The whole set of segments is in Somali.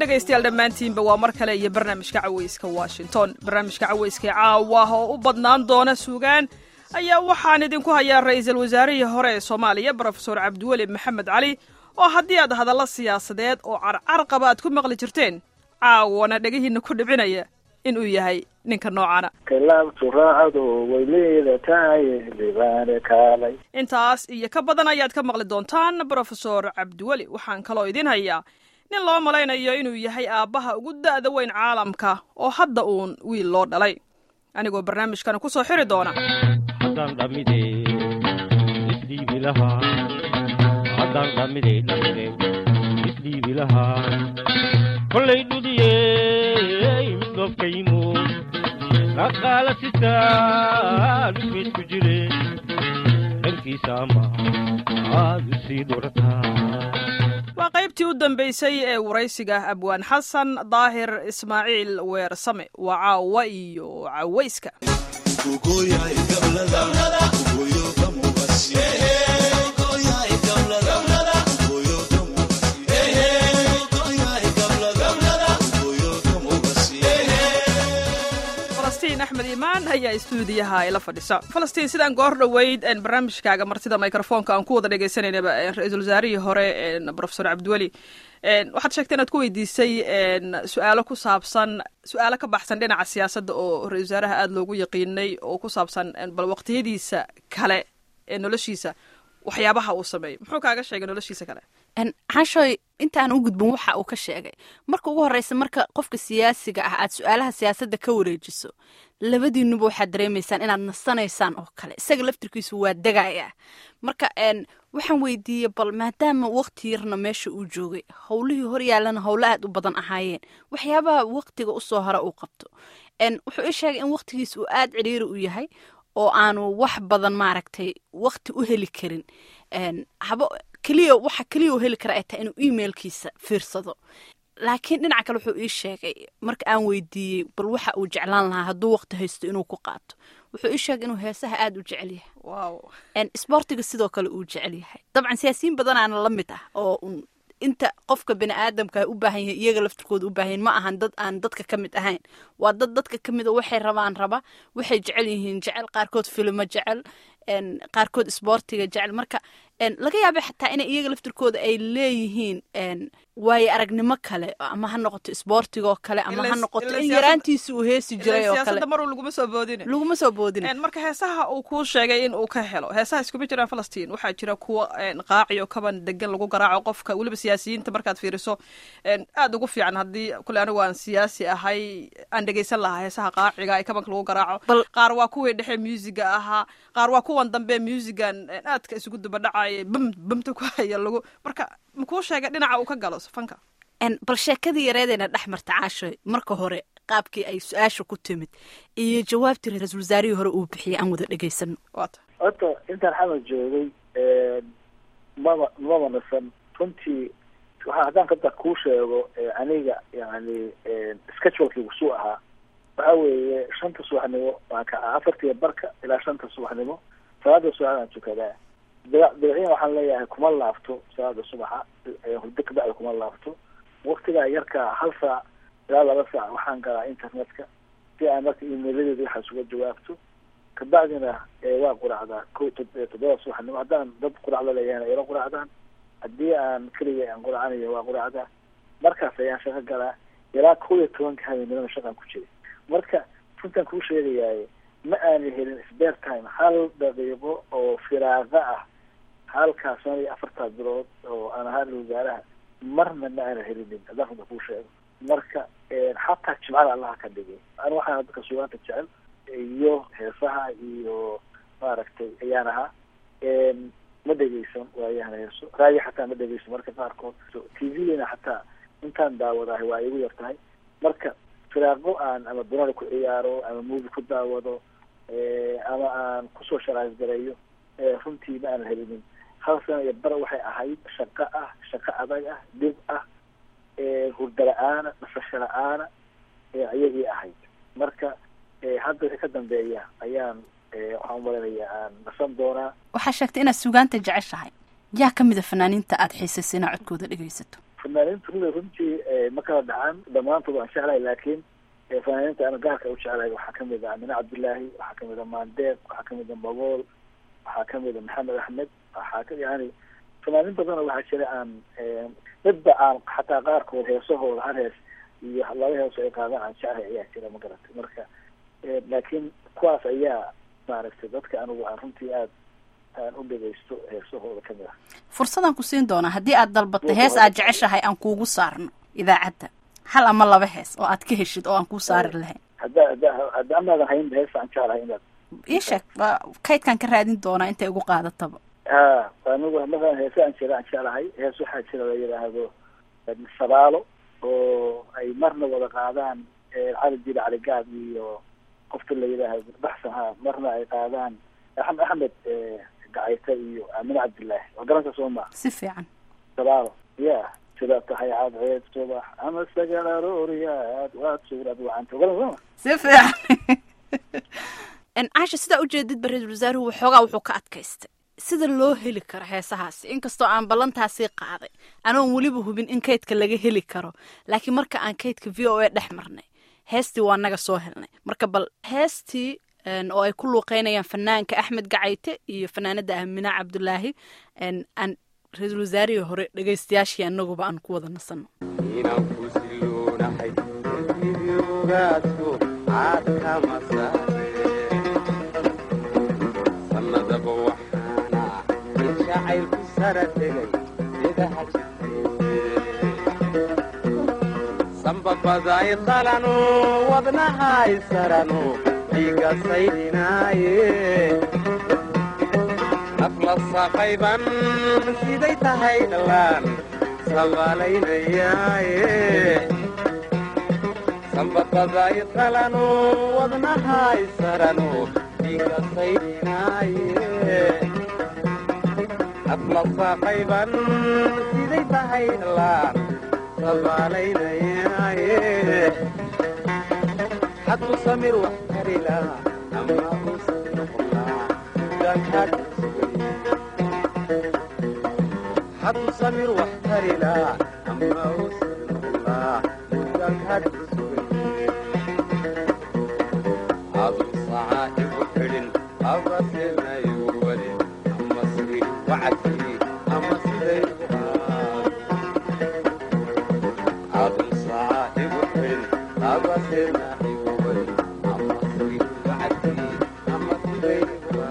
dhegaystayaal dhammaantiinba waa mar kale iyo barnaamijka cawayska washington barnaamijka cawayska ee caawa oo u badnaan doona suugaan ayaa waxaan idinku hayaa ra'iisul wasaarihii hore ee soomaaliya brofesor cabdiweli maxamed cali oo haddii aad hadallo siyaasadeed oo carcar qaba aad ku maqli jirteen caawana dhegihiinna ku dhibcinaya inuu yahay ninka noocana khilaaftu raacadu way leedatahay libaane kaalay intaas iyo ka badan ayaad ka maqli doontaan brofesor cabdiweli waxaan kaloo idin hayaa nin loo malaynayo inuu yahay aabbaha ugu da'da weyn caalamka oo hadda uun wiil loo dhalay anigoo barnaamijkana ku soo xiri doona haddaan dhammide isdhiibi lahaa haddaan dhammide dhammide isdhiibi lahaa kollay dhudiyey mid dhoobkaymo dhaqaala sitaan ismaysku jire dhankiisa ama aad u sii dhurataa waa qaybtii u dambaysay ee waraysiga abwaan xasan daahir ismaaciil weersame waa caawa iyo cawayska falastiin axmed iimaan ayaa istuudiyaha ila fadhisa falastiin sidaan goor dhoweyd barnaamijkaaga martida microfoonka aan ku wada dhegaysanayna ra-iisul wasaarihii hore brofesor cabdiweli waxaad sheegtay inaad ku weydiisay su-aalo ku saabsan su-aalo ka baxsan dhinaca siyaasadda oo ra-isul wasaaraha aada loogu yaqiinay oo ku saabsan bal waqtiyadiisa kale ee noloshiisa waxyaabaha uu sameeyo muxuu kaaga sheegay noloshiisa kale xashoy intaan u gudbin waxa uu ka sheegay marka ugu horreysa marka qofka siyaasiga ah aad su-aalaha siyaasadda ka wareejiso labadiinuba waxaad dareemaysaan inaad nasanaysaan oo kale isaga laftirkiisu waa degaya marka waxaan weydiiyey bal maadaama waqti yarna meesha uu joogay howlihii horyaalana howlo aad u badan ahaayeen waxyaabaha waqtiga usoo hore uu qabto wuxuu ii sheegay in waqtigiis uu aad cidhiiri u yahay oo aanu wax badan maaragtay waqti u heli karin haba keliya waxa keliya u heli kara ay tahay inuu emailkiisa fiirsado laakiin dhinaca kale wuxuu ii sheegay marka aan weydiiyey bal waxa uu jeclaan lahaa hadduu waqti haysto inuu ku qaato wuxuu ii sheegay inuu heesaha aada u jecel yahay sboortiga sidoo kale uu jecel yahay dabcan siyaasiyiin badanaana la mid ah oo inta qofka bani aadamka u baahan yahay iyaga laftirkooda u baahan yahin ma ahan dad aan dadka ka mid ahayn waa dad dadka ka mid a waxay rabaan raba waxay jecel yihiin jecel qaarkood filimo jecel qaarkood isboortiga jecel marka laga yaaba xataa ina iyaga laftirkooda ay leeyihiin waayo aragnimo kale ama ha noqoto isboortigoo kale ama ha noqoto in yaraantiisa uu heesi jiray oo kale mar laguma soo boodin laguma soo boodin marka heesaha uu kuu sheegay in uu ka helo heesaha iskuma jiraan falastiin waxaa jira kuwa qaaci oo kaban degan lagu garaaco qofka weliba siyaasiyiinta markaad fiiriso aada ugu fiican haddii kule anigu aan siyaasi ahay aan dhegaysan lahaa heesaha qaaciga ee kabanka lagu garaaco qaar waa kuwii dhexe muusiga ahaa qaar waa kuwan dambe muusigan aadka isugu dubadhacaya bam bamta ku haya lagu marka makuu sheegay dhinaca uu ka galo fanka bal sheekadii yareedayna dhex marta caashoy marka hore qaabkii ay su-aasha ku timid iyo jawaabtii ra-iisul wasaarihii hore uu bixiyay aan wada dhegaysano wata horta intaan xamar joogay maba maba nasan runtii waxaa haddaan kada kuu sheego aniga yani schedulekii suu ahaa waxa weeye shanta subaxnimo waan kacaa afartiiya barka ilaa shanta subaxnimo salaada subaxdaan tukadaa dabciyan waxaan leeyahay kuma laabto salaada subaxa hurdo kabacdi kuma laabto waktigaa yarkaa hal saac ilaa laba saac waxaan galaa internetka si aan marka emailadeeda waxaas uga jawaabto kabacdina waa quracdaa ko toddoba subaxnimo haddaan dad qurac la leeyahayna ila quracdaan haddii aan keliga aan quracanayo waa quracdaa markaas ayaan shaqo galaa ilaa kow iyo tobanka habeenimada shaqaan ku jiray marka runtaan kuu sheegayaay ma aana helin spare time hal daqiiqo oo firaaqa ah halkaa shan iyo afartaa bilood oo aan ahaa wasaaraha marna ma aana helinin haddaan runta kuu sheego marka xataa jimcada allaha ka dhigay an waxaana dadka sugaanta jecel iyo heesaha iyo maaragtay ayaan ahaa ma dhegeysan waayahan heeso raadi xataa ma dhegeysan marka qaarkood t v-na xataa intaan daawadahay waa igu yar tahay marka firaaqo aan ama dunada ku ciyaaro ama movie ku daawado ama aan kusoo sharaais gareeyo runtii ma aanan helinin hal sana iyo bar waxay ahayd shaqo ah shaqo adag ah dhib ah hurda la-aana nasasho la-aana ayagii ahayd marka hadda wixii ka dambeeya ayaan waxaan umalanaya aan nasan doonaa waxaa sheegtay inaad sugaanta jeceshahay yaa ka mida fanaaniinta aada xiisaysa inaa codkooda dhegaysato fanaaniintu rida runtii ma kala dhacan dhammaantood waan jeclahay laakiin fanaaniinta ana gaarka u jeclahay waxaa kamid ah amine cabdillaahi waxaa kamid a maandeeq waxaa kamid a magool waxaa kamid a maxamed axmed waxaa ka yani fanaaniin badanoo waxaa jira aan midba aan xataa qaarkood heesahooda hal hees iyo laba heeso ay qaadaan aan jeclahay ayaa jira ma garatay marka laakiin kuwaas ayaa maaragtay dadka anigu aan runtii aad aan u dhegeysto heesahooda kamid ah fursadaan ku siin doonaa haddii aad dalbato hees aad jeceshahay aan kuugu saarno idaacadda hal ama laba hees oo aad ka heshid oo aan kuu saari lahayn hadda hadda hadda amaadan haynba hees aan jeclahay inaad ii sheeg waa kaydkaan ka raadin doonaa intay igu qaadataba ha anigu masalan heese aan jira aan jeclahay hees waxaa jira la yidhaahdo sabaalo oo ay marna wada qaadaan cali jili caligaab iyo qofta la yidhaahdo baxsan ha marna ay qaadaan axmed axmed gacayta iyo amine cabdillaahi waa garanka soo maa si fiican sabaalo ya sida tahay cadceed subax ama sagal arooriyaad waad suuraad wacanta garan soo ma si fiican caasha sidaa ujeedid ba ra-iisul wasaaruhu waxoogaa wuxuu ka adkaystay sida loo heli karo heesahaasi inkastoo aan ballantaasii qaaday anoon weliba hubin in kaydka laga heli karo laakiin marka aan kaydka v o a dhex marnay heestii waa naga soo helnay marka bal heestii oo ay ku luuqeynayaan fanaanka axmed gacayte iyo fanaanada amina cabdulaahi aan ra-iisul wasaarihii hore dhegaystayaashii anaguba aan ku wada nasano inaan ku siloonahay idiogaaso caad kama saare sanadaba waxaana in jacaylku sara tegay sidaha jirte sanbabaday qalano wadnahay sarano dhiiga saydinaaye nafla saqayban siday tahay dhalaan sabaalaynayaaye sanbabaday qalano wadnahay sarano dhiiga saydinaaye nafla saqayban siday tahay dhalaan sabaalaynayaaye xadku samir wax karila ama uusan noqonaa dankaad xadu samir wax tarila ama uusan noqonaa dankaad adu sacaa igu xidhin abasena igu wadin ama siri wacadkii ama siday adu sacaa igu xidhin abasena igu wadin ama siri wacadkii ama siday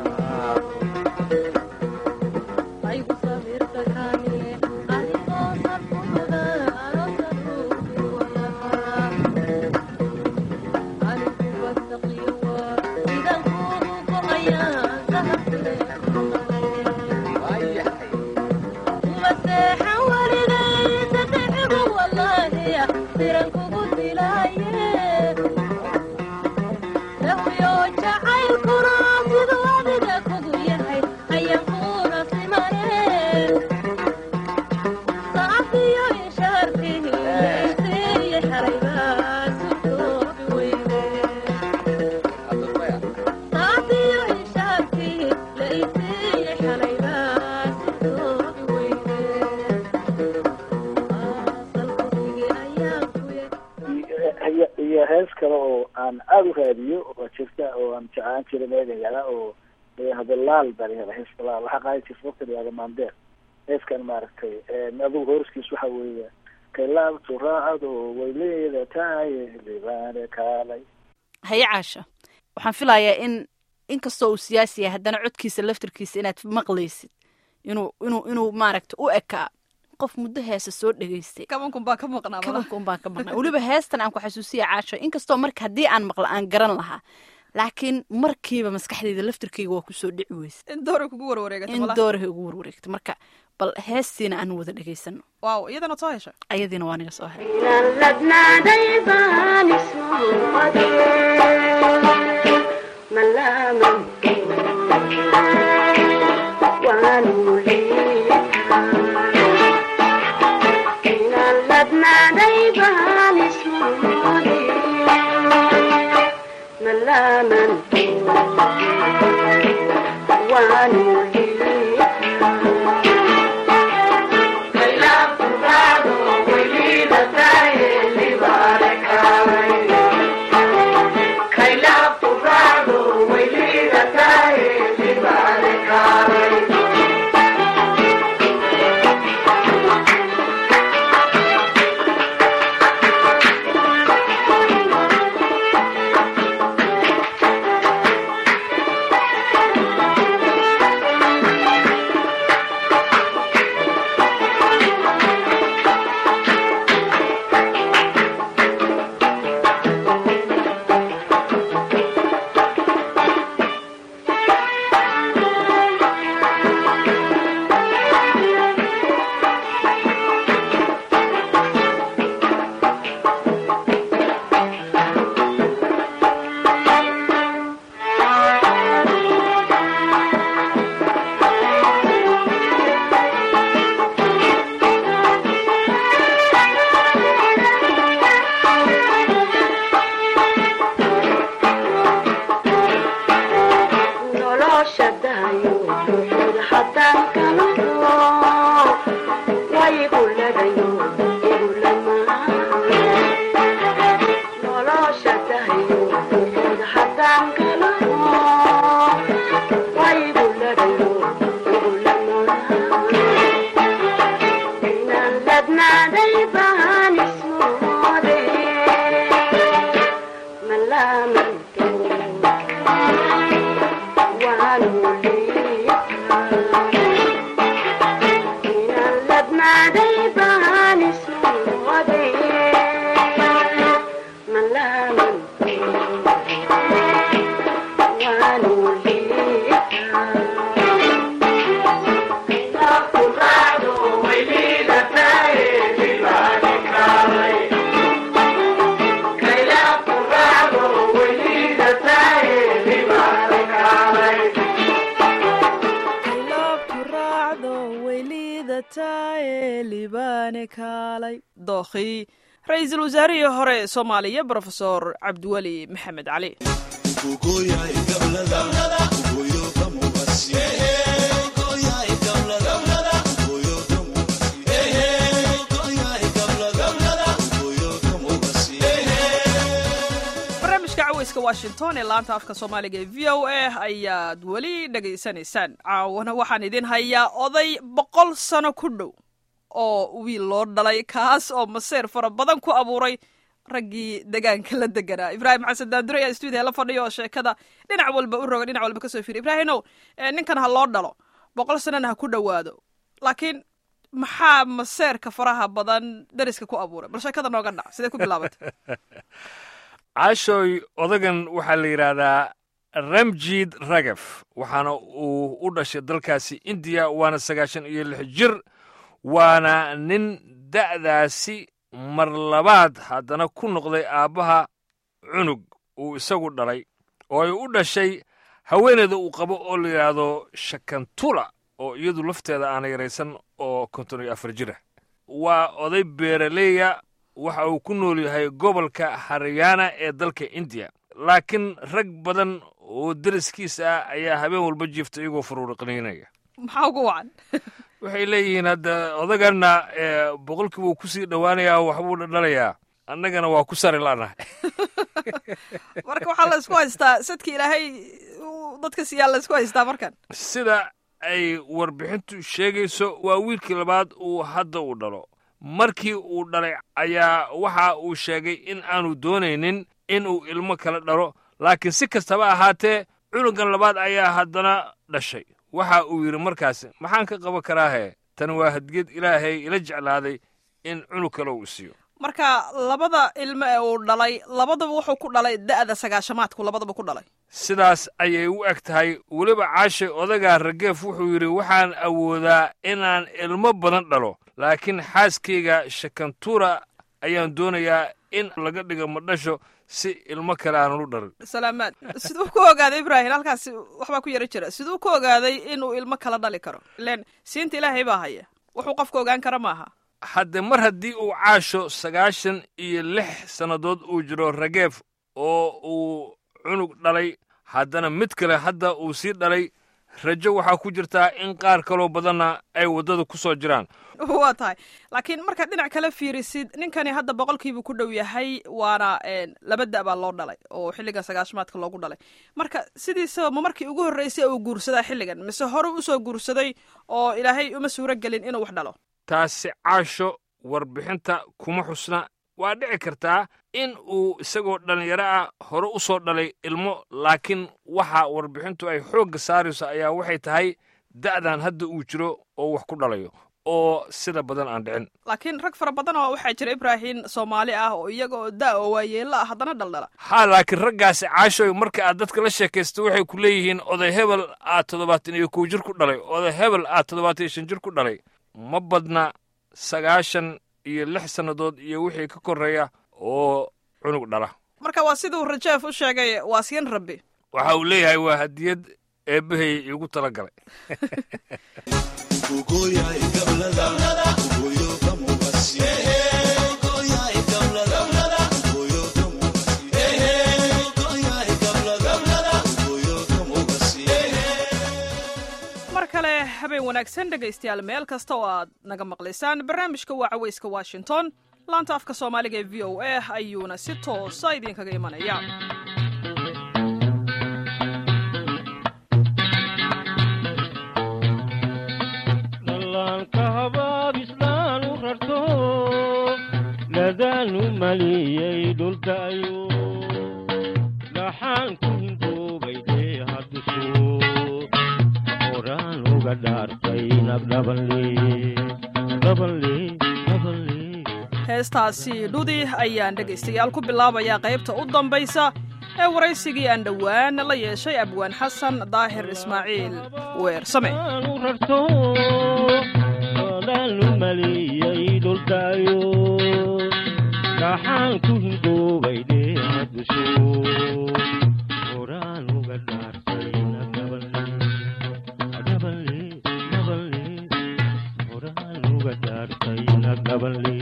iyo hees kale oo aan aada u raadiyo oo jirta oo aan jeclaan jira meegayala oo layahdo laal baa layahda heeska laal waxaa qaadi jirta waqti layahda maandeer heeskan maaragtay adigu horiskiis waxa weeye kaylaabtu raacado way leeda tahay libaane kaalay haye caasha waxaan filayaa in inkastoo uu siyaasi yahay haddana codkiisa laftarkiisa inaad maqlaysid inuu inuu inuu maaragta u ekaa qof muddo heesa soo dhegaystay kabankun baa ka maqnaa kabanka un baan ka maqnay weliba heestan aan ku xasuusiya caasho inkastoo marka haddii aan maqlo aan garan lahaa laakiin markiiba maskaxdeyda laftarkeyga waa kusoo dhici weysa in doora kugu warwareegata in malaha doorahay ugu warwareegta marka bal heestiina aan wada dhegaysano waaw iyadana soo hesha ayadiina waa niga soo hay Thank you. dookhi ra-iisul wasaarihii hore soomaaliya brofesor cabdiweli maxamed cali barnaamijka caweyska washington ee laanta afka soomaaliga ee v o a ayaad weli dhegaysanaysaan caawana waxaan idin hayaa oday boqol sano ku dhow oo wiil loo dhalay kaas oo maseer fara badan ku abuuray raggii degaanka la deganaa ibraahim xasan daandure ayaa stuudiya la fadhiya oo sheekada dhinac walba u roga dhinac walba kasoo fiiriy ibraahimow ninkan ha loo dhalo boqol sanana ha ku dhowaado laakiin maxaa maseerka faraha badan dariska ku abuuray bal sheekada nooga dhac sidee ku bilaabatay caashooy odagan waxaa la yidhaahdaa ramjid ragaf waxaana uu u dhashay dalkaasi indiya waana sagaashan iyo lix jir waana nin da'daasi mar labaad haddana ku noqday aabbaha cunug uu isagu dhalay oo ay u dhashay haweeneyda uu qabo oo la yidhaahdo shakantula oo iyadu lafteeda aana yaraysan oo konton iyo afar jira waa oday beeraleeya waxa uu ku nool yahay gobolka haryaana ee dalka indiya laakiin rag badan oo deriskiisa ah ayaa habeen walba jiifta iyagoo faruuriqnaynaya maxaa ugu wacan waxay leeyihiin hadda odaganna boqolkiiba uu kusii dhowaanayaa waxbuu dhalayaa annagana waa ku sari la'nahay marka waxaa la isku haystaa sadki ilaahay dadka siyaa la isku haystaa markan sida ay warbixintu sheegayso waa wiilkii labaad uu hadda uu dhalo markii uu dhalay ayaa waxa uu sheegay in aanu doonaynin inuu ilmo kala dhalo laakiin si kastaba ahaatee cunugan labaad ayaa haddana dhashay waxa uu yidhi markaasi maxaan ka qaban karaahe tan waa hadged ilaahay ila jeclaaday in cunug kale uu siiyo marka labada ilmo ee uu dhalay labadaba wuxuu ku dhalay da'da sagaashamaadku labadaba ku dhalay sidaas ayay u eg tahay weliba caashay odagaa rageef wuxuu yidhi waxaan awoodaa inaan ilmo badan dhalo laakiin xaaskayga shakantura ayaan doonayaa in laga dhigo madhasho si ilmo kale aanan u dhalin salaamaad siduu ku ogaaday ibraahim halkaas waxbaa ku yaro jira siduu ku ogaaday inuu ilmo kala dhali karo ileen siinta ilaahay baa haya wuxuu qofka ogaan kara maaha hadde mar haddii uu caasho sagaashan iyo lix sannadood uu jiro rageef oo uu cunug dhalay haddana mid kale hadda uu sii dhalay rajo waxaa ku jirtaa in qaar kaloo badanna ay waddada ku soo jiraan waa tahay laakiin markaad dhinac kala fiirisid ninkani hadda boqolkiibu ku dhow yahay waana laba da' baa loo dhalay oo xilligan sagaashamaadka loogu dhalay marka sidiisaba ma markii ugu horreysay uu guursadaa xilligan mise hore usoo guursaday oo ilaahay uma suuro gelin inuu wax dhalo taasi caasho warbixinta kuma xusna waa dhici kartaa in uu isagoo dhallinyaro ah hore u soo dhalay ilmo laakiin waxa warbixintu ay xoogga saarayso ayaa waxay tahay da'dan hadda uu jiro oo wax ku dhalayo oo sida badan aan dhicin laakiin rag fara badan oo waxaa jira ibraahim soomaali ah oo iyaga oo da' oo waayeello ah haddana dhaldhala haa laakiin raggaasi caashoy marka aad dadka la sheekaysto waxay ku leeyihiin oday hebel aad toddobaatan iyo kow jir ku dhalay oday hebel aad toddobaatan iyo shan jir ku dhalay ma badna sagaashan iyo lix sannadood iyo wixii ka korreeya oo cunug dhala marka waa siduu rajeef u sheegay waa siin rabbi waxa uu leeyahay waa hadiyad eebbahay iigu tala galay habeen wanaagsan dhegaystayaal meel kasta oo aad naga maqlaysaan barnaamijka waa cawayska washington laanta afka soomaaliga ee v o a ayuuna si toosa idinkaga imanaya dhallaanka habaabislaan u rarto ladaanu maliyey dhulkaayo dhaxaan ku hinduubay deehaddusu horaan uga dhaartay nabdhabanle dhabanle dhabanle heestaasi dhudi ayaan dhegaystayaal ku bilaabayaa qaybta u dambaysa ee waraysigii aan dhowaan la yeeshay abwaan xasan daahir ismaaciil weersame u rarto dhaanu maliyey dhulkaayo dhaxaan ku hinduubay deehaddusu horaan uga dhaartay nabdhabanle dhabanle dhabanle horaan uga dhaartay nabdhabanle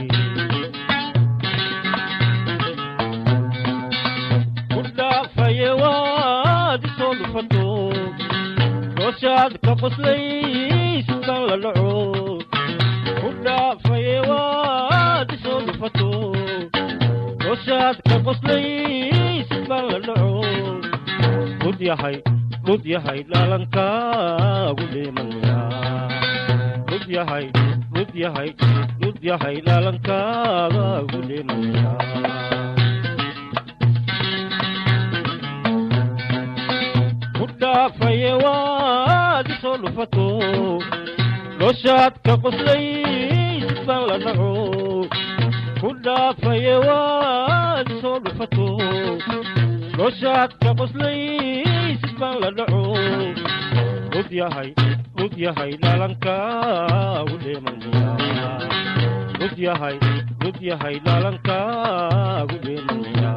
ku dhaafaye waad isoo dhufato dooshaad ka qoslaysukan la dhaco ku dhaafaye waad isoo dhufato dooshaad ka qoslaysukan la dhaco dhud yahay dhud yahay dhaalankaagu dheemaya dhud yahay dhud yahay dhud yahay dhaalankaagu dheemaya ku dhaafaye waad isoo dhufato dooshaad ka qoslaysukan la dhaco ku dhaafaye waad isoo dhufato dooshaad ka qoslaysukan la dhaco dhud yahay dhud yahay dhaalankaagu dheemaya dhud yahay dhud yahay dhaalankaagu dheemaya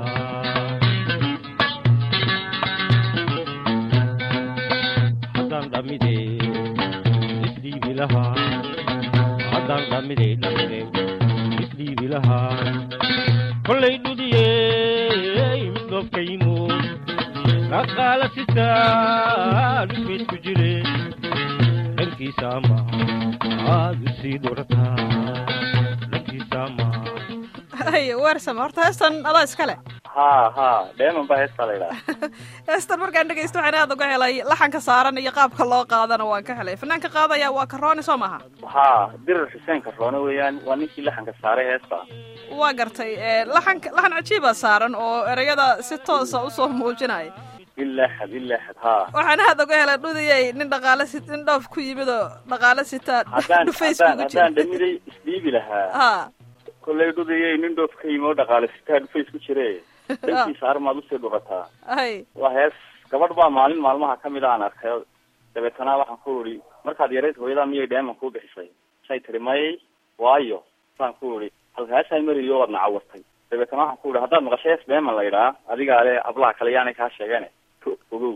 haddaan dhammide isdhiibi lahaa haddaan dhammide dhammide isdhiibi lahaa kollay dhudiyey mid dhoobkaymo dhaqaala sitaa dhufeed ku jire dhankiisa ama aad u sii dhurataa dhankiisa ama hay weersame horta heestan adaa iska leh ha ha dheeman baa heestaa la yidhaha heestan markaan dhegaysto waxaan aad uga helay laxanka saaran iyo qaabka loo qaadana waan ka helay fanaanka qaadaya waa karooni soo maaha ha dirir xuseen karoone weeyaan waa ninkii laxanka saaray heesta waa gartay laxanka laxan cajiiba saaran oo ereyada si toosa usoo muujinaya ilaaxad ilaaxad ha waxaan aad uga helay dhudiyay nin dhaqaale si nin dhoof ku yimid oo dhaqaale sitaa haddaan dhufays haddaan kugu haddaan jira dhamiday isdhiibi lahaa ha kollay dhudayay nin dhoof ka yimi oo dhaqaale sitaa dhufays ku jire dhankiisa armaad usii dhurataa hay waa hees gabadh baa maalin maalmaha ka mid aan arkay dabeetana waxaan ku uri markaad yarayd hooyadaa miyay dheeman kuu bixisay say tiri may waayo saan ku uri halkaasay mariyo waad nacawartay dabeetana waxaan ku uri haddaad maqasho hees dheeman la yidhaa adigaa le ablaha kale yaanay kaa sheegeen ogow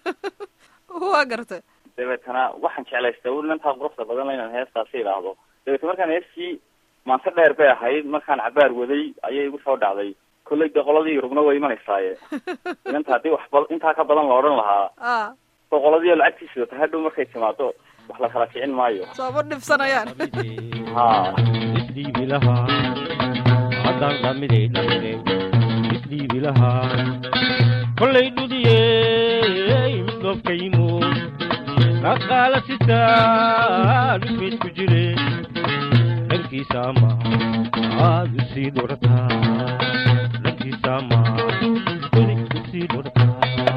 waa gartay dabeetana waxaan jeclaystay ur intaa quruxda badan inaan heestaasi idhaahdo dabeetna markaan heestii maanse dheer bay ahayd markaan cabaar waday ayay igu soo dhacday kollay de qoladii rugna way imanaysaaye inanta haddii waxba intaa ka badan la odhan lahaa a boqoladiio lacagtiisa wata hadhow markay timaado wax la kala kicin maayo sooma dhibsanayaan ha isdhiibi lahaa haddaan dhammide dhammide isdhiibi lahaa kollay dhudiyey mid dhoobkaymo dhaqaala sitaa dhufeed ku jire dhankiisa ama aad u sii dhurataa dhankiisa ama weli u sii dhurataa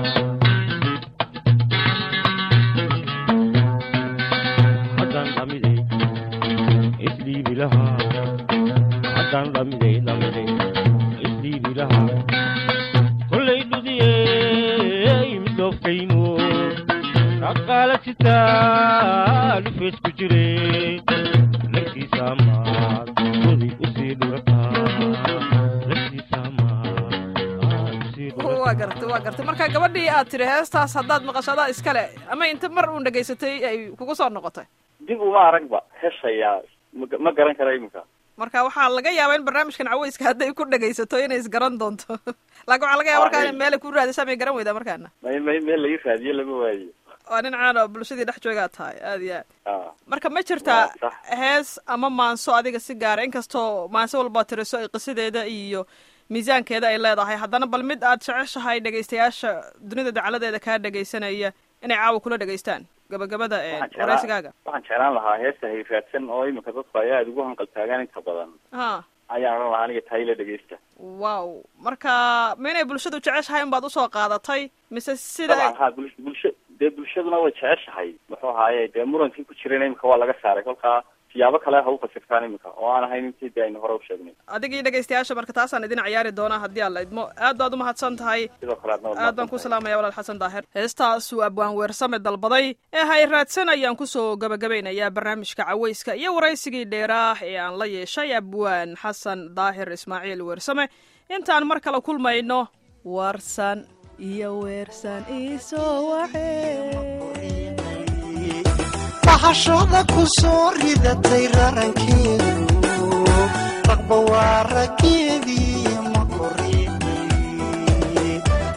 haddaan dhammide isdhiibi lahaa haddaan dhammide dhammide isdhiibi lahaa kollay dhudiyey mid dhoobkaymo dhaqaala sitaa dhufeed ku jire dhankiisa amaad weli u sii dhurataa dhankiisa amaad aad u sii dhurataa waa gartay waa gartay marka gabadhii aad tiri heestaas haddaad maqasho adaa iskale ama inta mar uun dhegaysatay ay kugu soo noqotay dib uma aragba heshayaa ma- ma garan kara iminka marka waxaa laga yaabaa in barnaamijkan caweyska hadday ku dhegaysato inay isgaran doonto laakiin waxaa laga yaaba markaa inay meelay ku raadisa may garan weydaa markaana may may meel laga raadiyo lama waayo waa nin caan oo bulshadii dhex joogaa tahay aad iyo aad ah marka ma jirtaa Waa sax. hees ama maanso adiga si gaara inkastoo maanso walbaa tiriso ay qisadeeda iyo miisaankeeda ay leedahay haddana bal mid aad jeceshahay dhegaystayaasha dunida dacaladeeda kaa dhegaysanaya inay caawa kula dhegaystaan gabagabada ee waxaan jeclaan waraysigaaga waxaan jeclaan lahaa heesta hayraadsan oo imika dadku ay aada ugu hanqal taagaan inta badan ha ayaan odhan lahaa aniga tahay la dhegeysta wow marka ma inay bulshadu jeceshahay unbaad usoo qaadatay mise sida dabcan ha bul- bulsho dee bulshaduna way jeceshahay muxuu ahaaye dee murankii ku jirayna imika waa laga saaray kolkaa siyaabo kale ha u fasirtaan imika oo aan ahayn intii dee aynu hore u sheegnay adiga iyo dhegaystayaasha marka taasaan idin ciyaari doonaa haddii aan la idmo aad baad umahadsan tahay sidoo kale adna waad aad baan ku mahadsantahay. salaamaya walaal xasan daahir heestaasuu abwaan weersame dalbaday ee hayraadsan ayaan kusoo gabagabaynayaa barnaamijka cawayska iyo waraysigii dheeraah ee aan la yeeshay abwaan xasan daahir ismaaciil weersame intaan mar kale kulmayno warsan iyo weersan iisoo waxe bahashada ku soo ridatay rarankeedu raqba waa raggeedii ma koriinay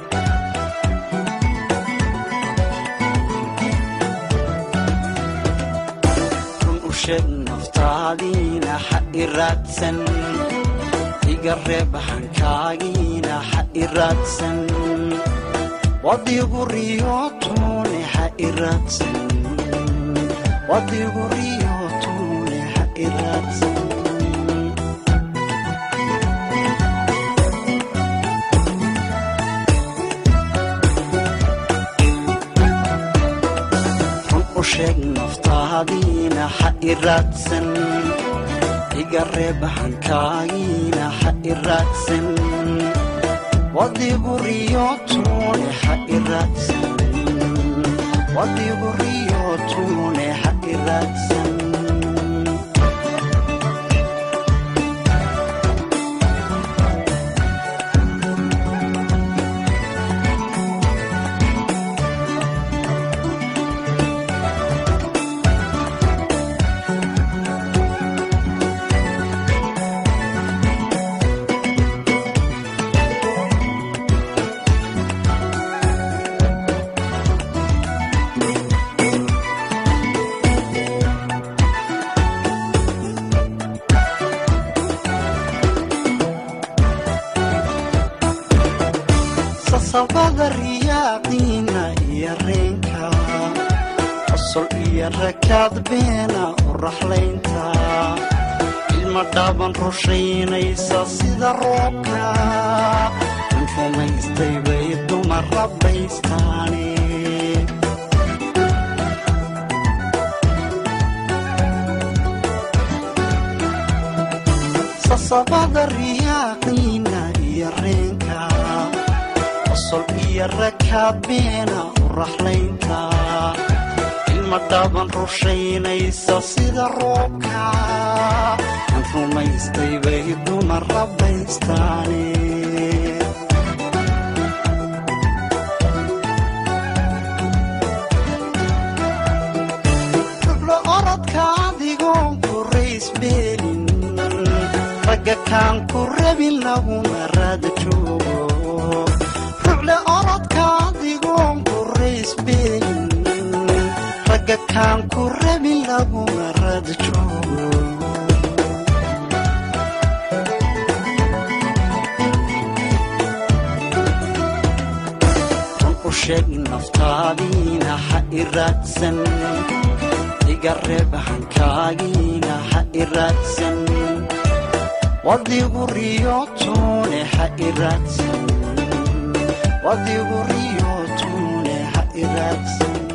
run u sheeg naftaadiina ha i raadsan iga reeb hankaagiina ha i raadsan wadigu riyootune ha i raadsan wadigu riyootune ha i raadsan run u sheeg naftaadiina ha i raadsan iga reeb hankaagiina ha i raadsan wadigu riyootune ha i raadsan wadigu riyootune ha i raadsan sasabada riyaaqiina iyo reenka qosol iyo rakaad beena u raxlaynta ilma dhaaban rushaynaysa sida roobka in rumaystay bay dumar rabaystaane sasabada riyaaqiina iyo reenka qosol iyo rakaad beena u raxlaynta ilma dhaaban rushaynaysa sida roobka in rumaystay bay dumar rabaystaane rublo orodka adigoon ku raysbeelin ragga kaan ku rabin laguma raada joogo rucle orodka adigoon ku raysbeelin ragga kaan ku rabin laguma raada joogo run u sheeg naftaadiina ha i raadsan iga reeb hankaagiina ha i raadsan wadigu riyootune ha i raadsan wadigu riyootune ha i raadsan